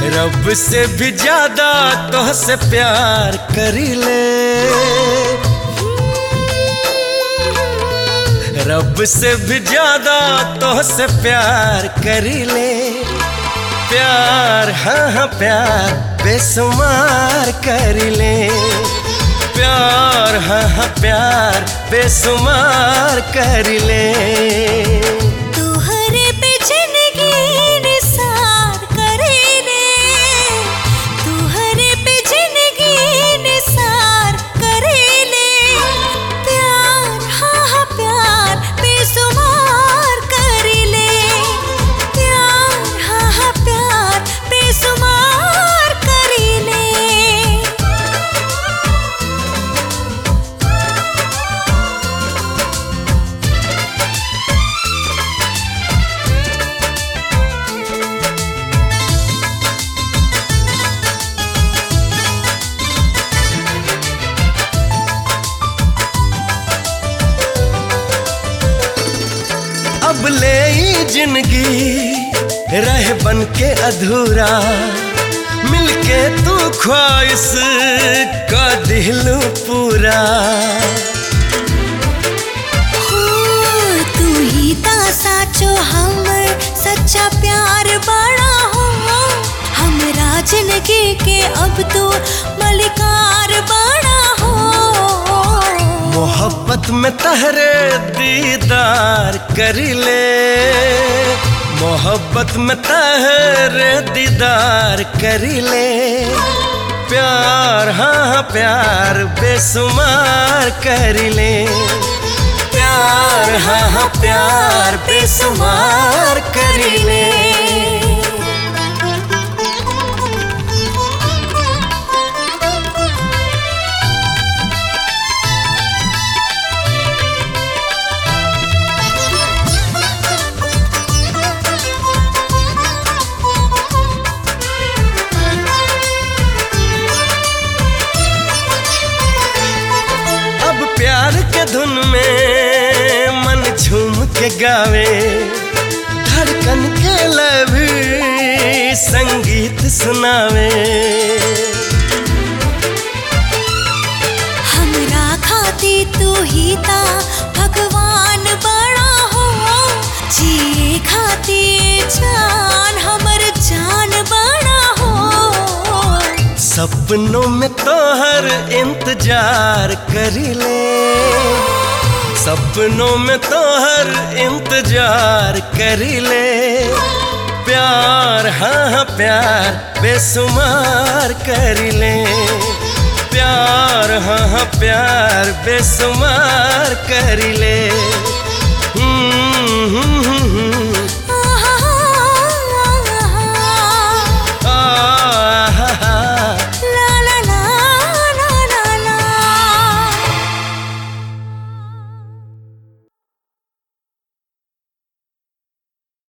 रब से भी ज्यादा तोहसे प्यार करीले रब से भी ज्यादा तोहसे प्यार करीले प्यार हाँ हाँ प्यार बेसुमार करीले प्यार हाँ हाँ प्यार बेसुमार करीले तुहरे पे जिंदगी निसार करेले तुहरे पे जिंदगी निसार करेले प्यार हाँ हाँ प्यार बेसुमार करेले प्यार हाँ हाँ प्यार बेसुमार करेले अब ले ई जिंदगी रह बन के अधूरा मिलके तू ख्वाहिश का दिलू पूरा हो तू ही ता साचो हमर सच्चा प्यार बड़ा हो हमरा जिंदगी के अब तो मलिकार बड़ा हो मोहब्बत में तहरे दीदार करी ले मोहब्बत में तहरे दीदार करी ले प्यार हाँ हाँ प्यार बेसुमार करी ले प्यार हाँ हाँ प्यार बेसुमार करी ले अब प्यार के धुन में मन झूम के गावे धड़कन के लभी संगीत सुनावे हमरा खाती तू ही ता भगवान बड़ा हो जिए खाती जान हमर जान बड़ा हो सपनों में तोहर इंतजार करी ले सपनों में तोहर इंतजार करी ले प्यार हाँ हाँ प्यार बेसुमार करी ले प्यार हाँ हाँ प्यार बेसुमार करी ले हम्म, हम्म, हम्म, हम्म।